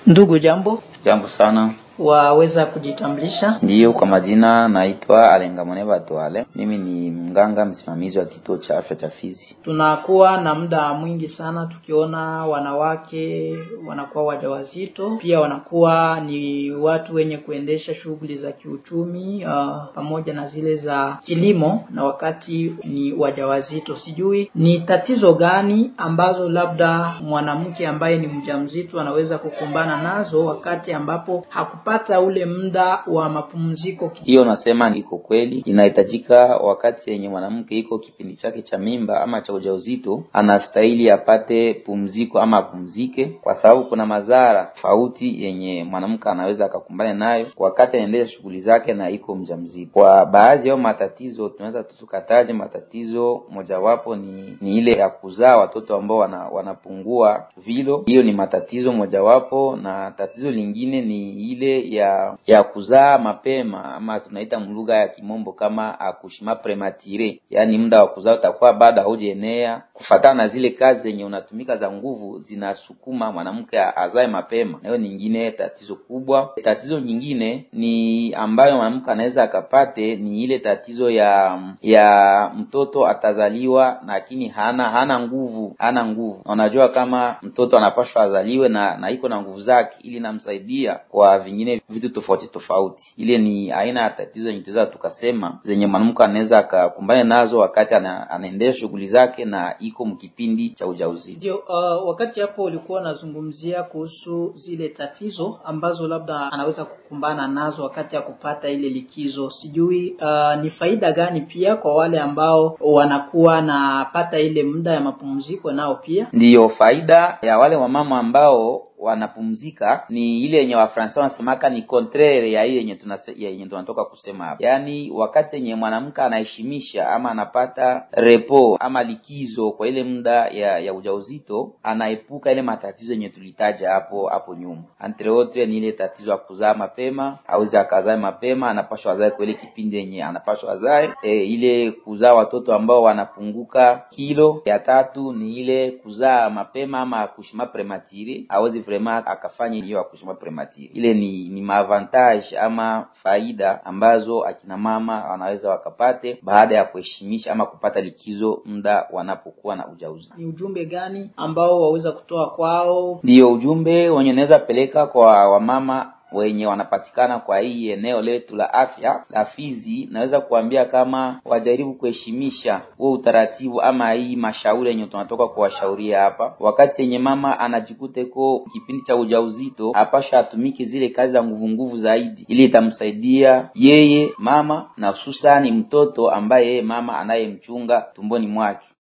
Ndugu, jambo. Jambo sana. Waweza kujitambulisha? Ndiyo, kwa majina naitwa Alengamone Batwale. Mimi ni mganga msimamizi wa kituo cha afya cha Fizi. Tunakuwa na muda mwingi sana tukiona wanawake wanakuwa wajawazito, pia wanakuwa ni watu wenye kuendesha shughuli za kiuchumi uh, pamoja na zile za kilimo, na wakati ni wajawazito. Sijui ni tatizo gani ambazo labda mwanamke ambaye ni mjamzito anaweza kukumbana nazo wakati ambapo haku pata ule muda wa mapumziko. Hiyo nasema iko kweli, inahitajika wakati yenye mwanamke iko kipindi chake cha mimba ama cha ujauzito, anastahili apate pumziko ama apumzike, kwa sababu kuna madhara tofauti yenye mwanamke anaweza akakumbana nayo wakati anaendelea shughuli zake na iko mjamzito. Kwa baadhi yao matatizo tunaweza tukataje, matatizo mojawapo ni, ni ile ya kuzaa watoto ambao wana, wanapungua vilo. Hiyo ni matatizo mojawapo, na tatizo lingine ni ile ya ya kuzaa mapema ama tunaita mlugha ya kimombo kama akushima prematire, yaani muda wa kuzaa utakuwa bado haujaenea. Kufatana na zile kazi zenye unatumika za nguvu zinasukuma mwanamke azae mapema, na hiyo nyingine tatizo kubwa. Tatizo nyingine ni ambayo mwanamke anaweza akapate ni ile tatizo ya ya mtoto atazaliwa lakini hana hana nguvu, hana nguvu. Unajua kama mtoto anapashwa azaliwe na na iko na nguvu zake, ili namsaidia kwa vingine vitu tofauti tofauti. Ile ni aina ya tatizo yenye tunaweza tukasema zenye mwanamke anaweza akakumbana nazo wakati ana, anaendesha shughuli zake na iko mkipindi cha ujauzito. Ndio, uh, wakati hapo ulikuwa unazungumzia kuhusu zile tatizo ambazo labda anaweza kukumbana nazo wakati ya kupata ile likizo. Sijui uh, ni faida gani pia kwa wale ambao wanakuwa napata ile muda ya mapumziko nao pia. Ndiyo faida ya wale wamama ambao wanapumzika ni ile yenye Wafransa wanasemaka ni contraire ya hii yenye tunase, yenye tunatoka kusema hapa, yaani wakati yenye mwanamke anaheshimisha ama anapata repo ama likizo kwa ile muda ya, ya ujauzito, anaepuka ile matatizo yenye tulitaja hapo hapo nyuma. Entre autres ni ile tatizo ya kuzaa mapema, hawezi akazae mapema, anapashwa azae kwa ile kipindi yenye anapashwa azae. E, ile kuzaa watoto ambao wanapunguka kilo. Ya tatu ni ile kuzaa mapema ama kushima prematire, hawezi vraiment akafanya hiyo akushima prematire. Ile ni ni maavantage ama faida ambazo akina mama wanaweza wakapate baada ya kuheshimisha ama kupata likizo muda wanapokuwa na ujauzito. Ni ujumbe gani ambao waweza kutoa kwao? Ndiyo ujumbe wenye naweza peleka kwa wamama wenye wanapatikana kwa hii eneo letu la afya la Fizi, naweza kuambia kama wajaribu kuheshimisha huo utaratibu ama hii mashauri yenye tunatoka kuwashauria hapa. Wakati yenye mama anajikuta ko kipindi cha ujauzito, apasha atumike zile kazi za nguvu nguvu zaidi, ili itamsaidia yeye mama na hususani mtoto ambaye yeye mama anayemchunga tumboni mwake.